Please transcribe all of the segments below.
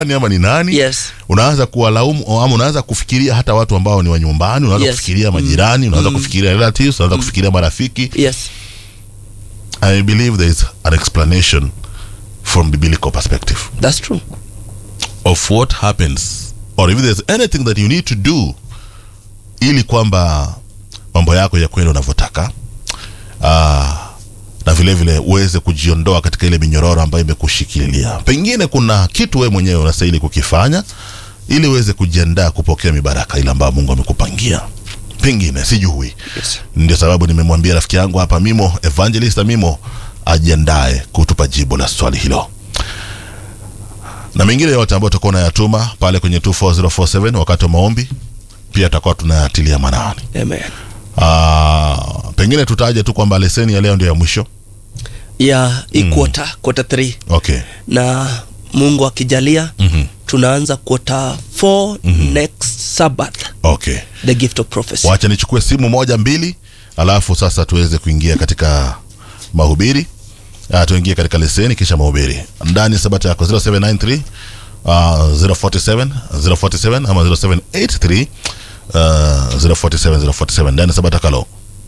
nani ama ni nani Yes. unaanza kuwalaumu ama unaanza kufikiria hata watu ambao ni wa nyumbani unaanza Yes. kufikiria majirani unaanza kufikiria relatives unaanza kufikiria marafiki Yes. i believe there is an explanation from biblical perspective That's true. of what happens or if there's anything that you need to do ili kwamba mambo yako ya kwenda unavyotaka ah, na vile vile uweze kujiondoa katika ile minyororo ambayo imekushikilia pengine kuna kitu wewe mwenyewe unastahili kukifanya ili uweze kujiandaa kupokea mibaraka ile ambayo mungu amekupangia pengine sijui Yes. ndio sababu nimemwambia rafiki yangu hapa mimo evangelist mimo ajiandae kutupa jibu la swali hilo na mengine yote ambayo tutakuwa unayatuma pale kwenye 24047 wakati wa maombi pia tutakuwa tunayatilia manani Amen. Ah, pengine tutaje tu kwamba leseni ya leo ndio ya mwisho Ya hii quarter, quarter 3 okay na Mungu akijalia Mhm. tunaanza quarter 4 next Sabbath. okay The gift of prophecy. wacha nichukue simu moja mbili alafu sasa tuweze kuingia katika mahubiri uh, tuingie katika leseni kisha mahubiri ndani ya sabata yako 0793 uh, 047 047 ama 0783 uh, 047 047 ndani ya sabata kalo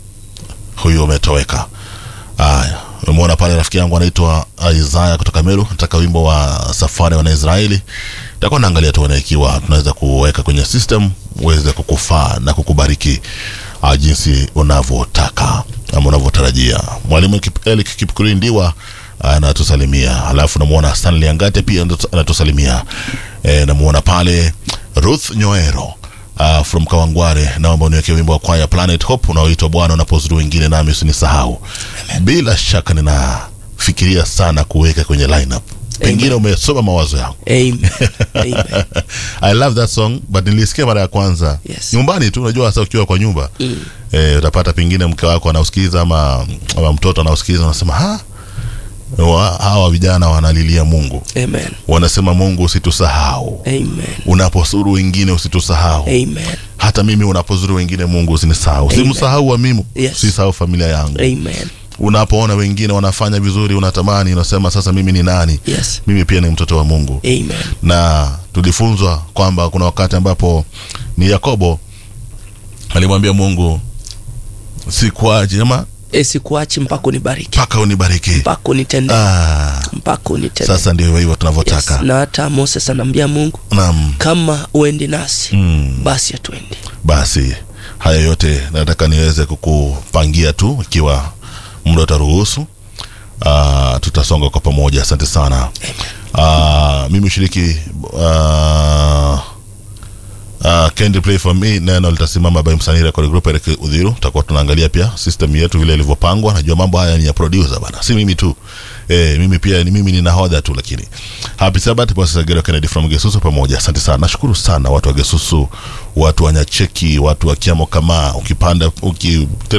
huyu umetoweka haya umemwona pale rafiki yangu anaitwa isaya kutoka meru nataka wimbo wa safari wana israeli takuwa naangalia tuone ikiwa tunaweza kuweka kwenye system uweze kukufaa na kukubariki uh, jinsi unavyotaka ama unavyotarajia mwalimu Kip- Eli kipkuri ndiwa anatusalimia alafu namwona stanley angate pia anatu- anatusalimia e, namwona pale ruth nyoero uh, from kawangware naomba uniweke wimbo wa kwaya planet hope unaoitwa bwana unapozuru wengine nami usinisahau bila shaka ninafikiria sana kuweka kwenye lineup pengine umesoma mawazo yangu Amen. Amen. i love that song but nilisikia mara ya kwanza Yes. nyumbani tu unajua hasa ukiwa kwa nyumba mm. e, utapata pengine mke wako anausikiza ama, ama mtoto anausikiza unasema ha wa, hawa vijana wanalilia mungu Amen. wanasema mungu usitusahau Amen. unapozuru wengine usitusahau Amen. hata mimi unapozuru wengine mungu usinisahau Amen. simsahau wa mimi Yes. sisahau familia yangu Amen. unapoona wengine wanafanya vizuri unatamani unasema sasa mimi ni nani Yes. mimi pia ni mtoto wa mungu Amen. na tulifunzwa kwamba kuna wakati ambapo ni yakobo alimwambia mungu sikuache ama Esikuachi mpaka unibariki. mpaka unibariki Mpaka unitende. ah, Mpaka unitende. sasa ndio hivyo Yes. tunavyotaka Na hata Moses anaambia Mungu naam kama uendi nasi mm. basi hatuendi. basi haya yote nataka niweze kukupangia tu ikiwa muda utaruhusu uh, tutasonga kwa pamoja asante sana uh, mimi ushiriki uh, Uh, Candy Play for me neno litasimama by msanii record group Eric Udhiru. Tutakuwa tunaangalia pia system yetu vile ilivyopangwa. Najua mambo haya ni ya producer bana, si mimi tu eh, mimi pia ni mimi ni nahodha tu, lakini happy Sabbath boss Sagero Kennedy from Gesusu pamoja. Asante sana, nashukuru sana watu wa Gesusu, watu wa Nyacheki, watu wa Kiamo kama ukipanda uki